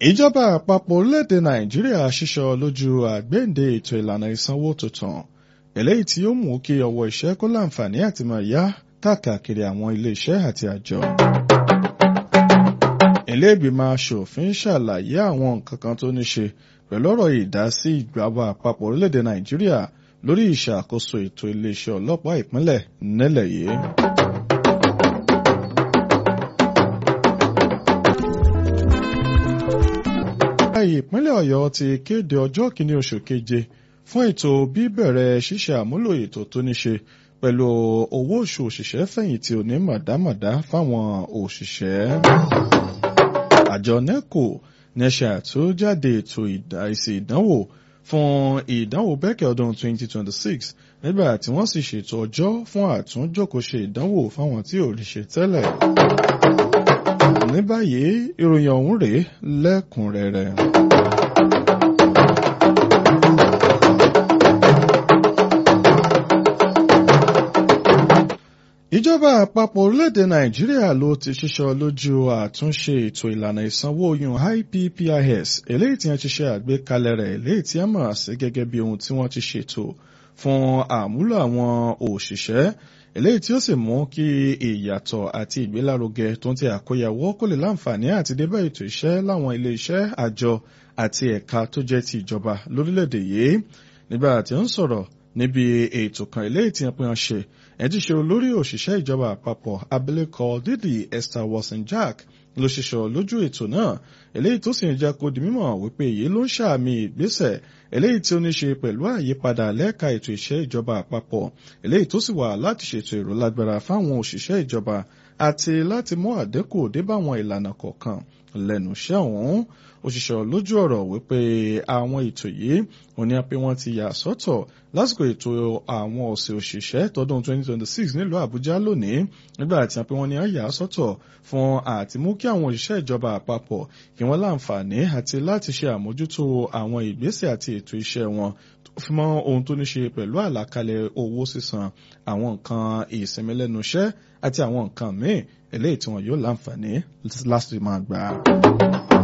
ìjọba àpapọ̀ orílẹ̀-èdè nàìjíríà ṣíṣọ lójú àgbéǹde ètò ìlànà ìsanwó tuntun eléyìí tí ó mú kí ọwọ́ iṣẹ́ kó láǹfààní àti máa yá káàkiri àwọn ilé-iṣẹ́ àti àjọ. ilé ìgbìmọ̀ aṣòfin ṣàlàyé àwọn nǹkan kan tó ní ṣe pẹ̀lú ọ̀rọ̀ ìdásí ìjọba àpapọ̀ orílẹ̀-èdè nàìjíríà lórí ìṣàkóso ètò iléeṣẹ́ ọlọ́pàá ìpínlẹ̀ nílẹ̀ yìí. ìpínlẹ̀ ọ̀yọ́ ti kéde ọjọ́ kìíní oṣù keje fún ètò bíbẹ̀rẹ̀ ṣíṣe àmúlò ètò tó ní ṣe pẹ̀lú owó oṣù òṣìṣẹ́ fẹ̀yìntì òní mọ̀dámọ̀dá fáwọn òṣìṣẹ́. àjọ neco ní ṣe àtúnjáde ètò ìsì ìdánwò fún ìdánwò bẹ́kẹ̀ ọdún 2026 nígbà tí wọ́n sì ṣètò ọjọ́ fún àtúnjókòóṣe ìdánwò fáwọn tí ò rí ṣe tẹ́lẹ̀. ní báyìí ìròyìn ọ̀hún rèé lẹ́kùnrẹ́rẹ́. ìjọba àpapọ̀ orílẹ̀-èdè nàìjíríà ló ti ṣiṣọ́ lójú àtúnṣe ètò ìlànà ìsanwó oyún IPPIS eléyìí tí wọ́n ti ṣe àgbékalẹ̀ rẹ̀ eléyìí tí wọ́n mọ̀ sí gẹ́gẹ́ bí ohun tí wọ́n ti ṣètò fún àmúlò àwọn òṣìṣẹ́ eléyìí tí ó sì mú kí ìyàtọ̀ àti ìgbélárugẹ tó ń ti àkóyawọ́ kó lè láǹfààní àti débẹ̀ ètò iṣẹ́ láwọn ilé iṣẹ́ àjọ àti ẹ̀ka tó jẹ́ ti ìjọba lórílẹ̀‐èdè yìí nígbà tí ó ń sọ̀rọ̀ níbi ètò kan eléyìí tí wọ́n pín ṣe ẹ̀ ti ṣe olórí òṣìṣẹ́ ìjọba àpapọ̀ abilékọ dídì Esther Watson-Jack ló ṣiṣọ́ lójú ètò náà eléyìí tó sì ń jẹ́ kó di mímọ̀ wípé èyí ló ń ṣàmì ìgbésẹ̀ eléyìí tí ó ní ṣe pẹ̀lú àyípadà lẹ́ka ètò iṣẹ́ ìjọba àpapọ̀ eléyìí tó sì wà láti ṣètò èrò lágbára fáwọn òṣìṣẹ́ ìjọba àti láti mú àdínkù débàwọn ìlànà kọ̀ọ̀kan lẹ́nu iṣẹ́ ọ̀hún òṣìṣẹ́ lójú ọ̀rọ̀ wípé àwọn ètò yìí ò ní pé wọ́n ti yà sọ́tọ̀ lásìkò ètò àwọn ọ̀sẹ̀ òṣìṣẹ́ tọdún 2026 nílùú Àbújá lónìí nígbà tí wọ́n pé wọ́n ní yà sọ́tọ̀ fún àti mú kí àwọn òṣìṣẹ́ ìjọba àpapọ̀ kí wọ́n láǹfààní àti láti ṣe àmójútó àwọn ìgbésẹ̀ àti ètò iṣẹ́ wọn tó fi mọ́ ohun tó ní ṣe pẹ̀lú àlàkalẹ̀ owó sísan àwọn nǹkan ìsinmi lẹ́nu iṣẹ́ àti àwọn nǹkan míì eléyìí tí wọn yóò láǹfààní láti máa gbà.